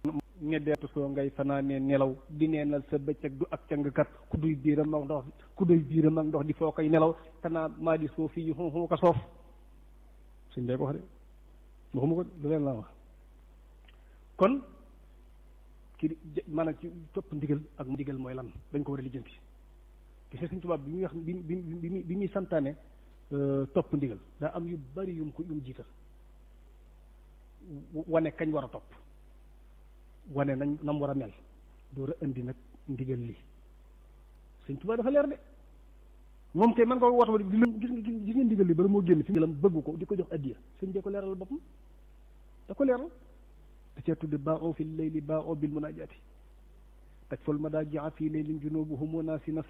ñeddeetu soo ngay fanaanee nelaw di neenal sa bëccëg du ak cangkat ku duy biiram ak ndox ku duy biiram ak ndox di foo koy nelaw kanaa maa di soo fii yu xum ko soof suñ dee ko wax de waxuma ko lu leen laa wax kon ki maanaam ci topp ndigal ak ndigal mooy lan dañ ko war a lijjanti gis nga Sëñ Tuubaa bi muy wax bi bi bi bi muy santaane topp ndigal daa am yu bari yum ko yum jiital wane kañ war a topp wane nañ nam war a mel door a indi nag ndigal li Sëñ Tuubaa dafa leer de moom kay man ko wax di leen gis nga gis nga ndigal li bala moo génn fi mu bëgg ko di ko jox addiya sëñ bee ko leeral boppam da ko leeral da cee tudde baa oo fi leyli baa oo bil munaajaati taj fol ma daa jaa fii leylin junubuhum wa naasi nas